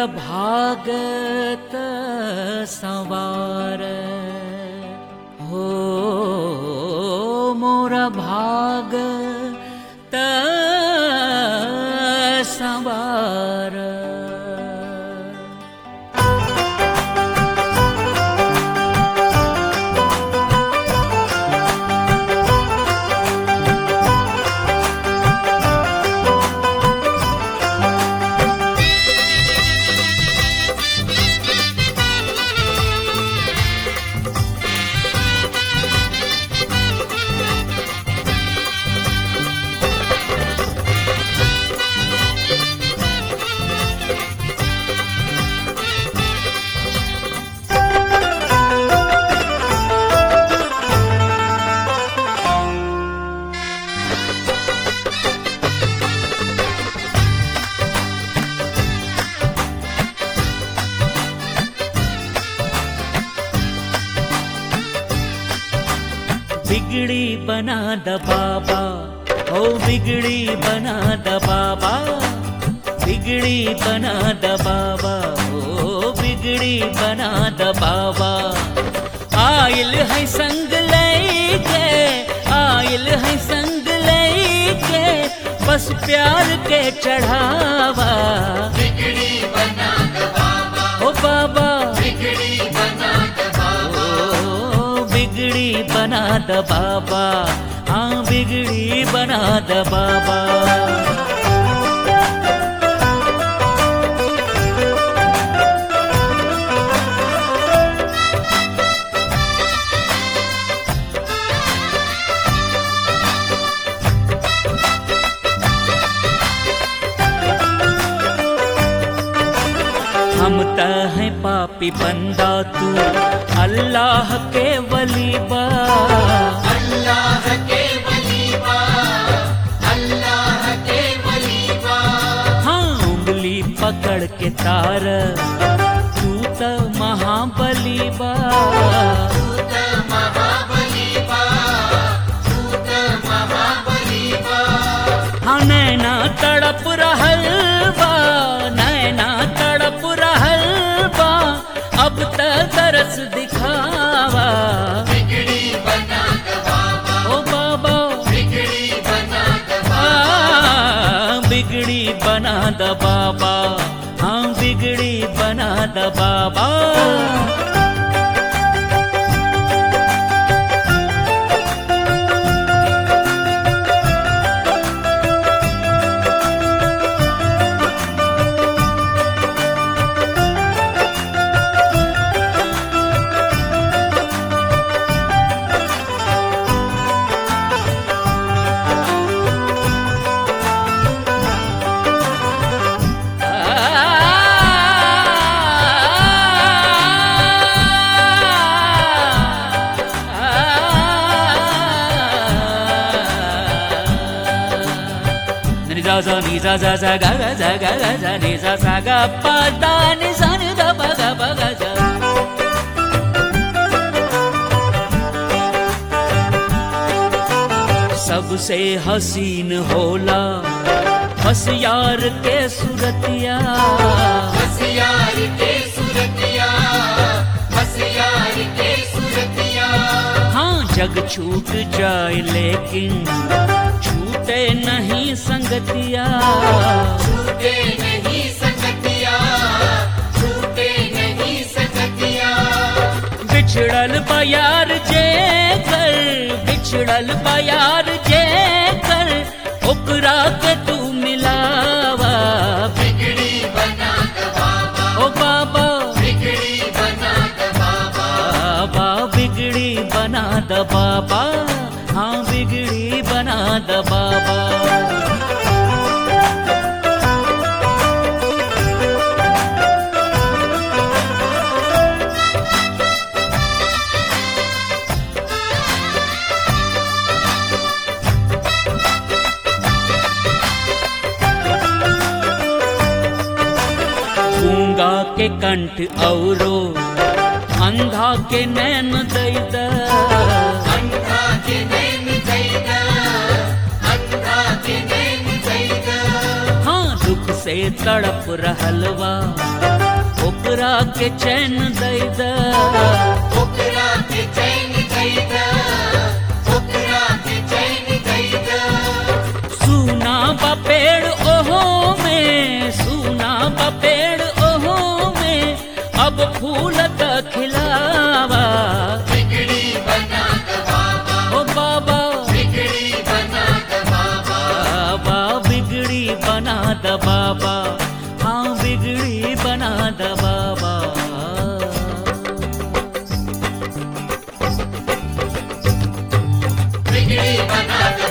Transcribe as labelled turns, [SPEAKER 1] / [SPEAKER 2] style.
[SPEAKER 1] भागत सवार हो मोर भागत सवार बिगड़ी बना द बाबा ओ बिगड़ी बना द बाबा बिगड़ी बना द बाबा ओ बिगड़ी बना द बाबा आयल है संग लेके आयल है संग लेके बस प्यार के चढ़ावा
[SPEAKER 2] बिगड़ी बना द बाबा
[SPEAKER 1] ओ बाबा
[SPEAKER 2] बिगड़ी बना द बाबा
[SPEAKER 1] ओ बिगड़ी बना द बाबा हाँ बिगड़ी बना द बाबा हम त हैं पापी बंदा तू अल्लाह के वली बा
[SPEAKER 2] अल्लाह के वलीबा अल्लाह के वलीबा
[SPEAKER 1] हाँ उंगली पकड़ के तार तू त महाबली बा
[SPEAKER 2] तूत महाबलीबा तूत महाबलीबा
[SPEAKER 1] हाँ नैना तड़प रहल बा नैना तड़प रहल बा अब त तरस दिखावा
[SPEAKER 2] बिगड़ी बना द बाबा
[SPEAKER 1] ओ बाबा
[SPEAKER 2] बिगड़ी बना द बाबा
[SPEAKER 1] आ, बिगड़ी बना द बाबा हाँ बिगड़ी बना द बाबा Za za ni za za za ga ga za ga ga za ni za sa ga pa da ni sa ni da pa ga pa ga za सबसे हसीन होला हसियार के सुरतिया
[SPEAKER 2] हसियार के सुरतिया हसियार के सुरतिया
[SPEAKER 1] हाँ जग छूट जाए लेकिन छूटे नहीं संगतिया
[SPEAKER 2] छूटे नहीं सकतिया छूटे नहीं सकतिया
[SPEAKER 1] बिछड़ल बयार जे कर बिछड़ल बयार जे कर ओकरा के तू मिलावा
[SPEAKER 2] बिगड़ी बना द बाबा
[SPEAKER 1] ओ बाबा
[SPEAKER 2] बिगड़ी बना द बाबा
[SPEAKER 1] बाबा बिगड़ी बना द बाबा हाँ बिगड़ी बना द बाबा गूंगा के कंठ औरो अंधा के नैन दैद
[SPEAKER 2] अंधा के नैन जैदा अंधा के नैन जैदा
[SPEAKER 1] हाँ दुख से तड़प रहलवा ओकरा के चैन दई द
[SPEAKER 2] ओकरा के चैन दैदा ओकरा के चैन दैदा
[SPEAKER 1] सुना बा पेड़ ओहो में सुना बा पेड़ ओहो में अब फूल त खिलावा
[SPEAKER 2] बिगड़ी बना द बाबा
[SPEAKER 1] ओ बाबा
[SPEAKER 2] बिगड़ी बना द बाबा
[SPEAKER 1] बाबा बिगड़ी बना द बाबा हाँ बिगड़ी बना द बाबा
[SPEAKER 2] बिगड़ी बना द